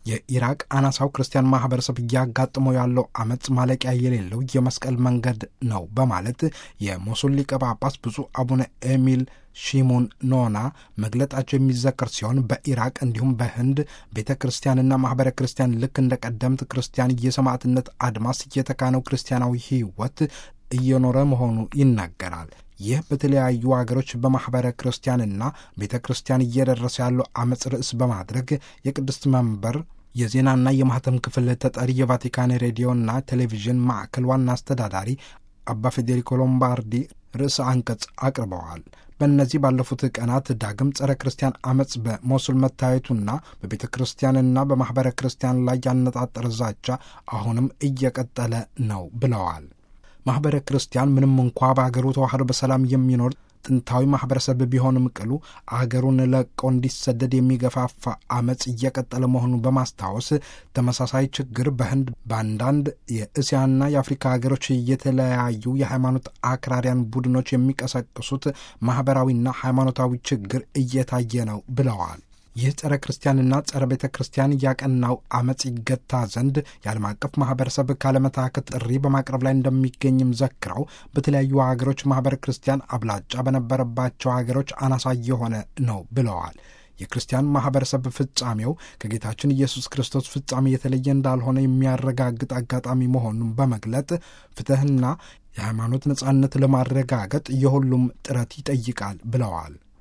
የኢራቅ አናሳው ክርስቲያን ማህበረሰብ እያጋጥመው ያለው አመፅ ማለቂያ የሌለው የመስቀል መንገድ ነው በማለት የሞሱል ሊቀ ጳጳስ ብፁዕ አቡነ ኤሚል ሺሙን ኖና መግለጣቸው የሚዘከር ሲሆን በኢራቅ እንዲሁም በህንድ ቤተ ክርስቲያንና ማህበረ ክርስቲያን ልክ እንደ ቀደምት ክርስቲያን የሰማዕትነት አድማስ እየተካነው ክርስቲያናዊ ህይወት እየኖረ መሆኑ ይናገራል። ይህ በተለያዩ አገሮች በማኅበረ ክርስቲያንና ቤተ ክርስቲያን እየደረሰ ያለው አመፅ ርዕስ በማድረግ የቅድስት መንበር የዜናና የማህተም ክፍል ተጠሪ የቫቲካን ሬዲዮና ቴሌቪዥን ማዕከል ዋና አስተዳዳሪ አባ ፌዴሪኮ ሎምባርዲ ርዕሰ አንቀጽ አቅርበዋል። በእነዚህ ባለፉት ቀናት ዳግም ጸረ ክርስቲያን አመፅ በሞሱል መታየቱና በቤተ ክርስቲያንና በማኅበረ ክርስቲያን ላይ ያነጣጠረ ዛቻ አሁንም እየቀጠለ ነው ብለዋል። ማኅበረ ክርስቲያን ምንም እንኳ በአገሩ ተዋህዶ በሰላም የሚኖር ጥንታዊ ማኅበረሰብ ቢሆንም ቅሉ አገሩን ለቆ እንዲሰደድ የሚገፋፋ አመፅ እየቀጠለ መሆኑን በማስታወስ ተመሳሳይ ችግር በህንድ በአንዳንድ የእስያና የአፍሪካ ሀገሮች የተለያዩ የሃይማኖት አክራሪያን ቡድኖች የሚቀሰቅሱት ማኅበራዊና ሃይማኖታዊ ችግር እየታየ ነው ብለዋል። ይህ ጸረ ክርስቲያንና ጸረ ቤተ ክርስቲያን ያቀናው አመፅ ይገታ ዘንድ የዓለም አቀፍ ማህበረሰብ ካለመታከት ጥሪ በማቅረብ ላይ እንደሚገኝም ዘክረው በተለያዩ ሀገሮች ማህበረ ክርስቲያን አብላጫ በነበረባቸው ሀገሮች አናሳ የሆነ ነው ብለዋል። የክርስቲያን ማህበረሰብ ፍጻሜው ከጌታችን ኢየሱስ ክርስቶስ ፍጻሜ የተለየ እንዳልሆነ የሚያረጋግጥ አጋጣሚ መሆኑን በመግለጥ ፍትሕና የሃይማኖት ነጻነት ለማረጋገጥ የሁሉም ጥረት ይጠይቃል ብለዋል።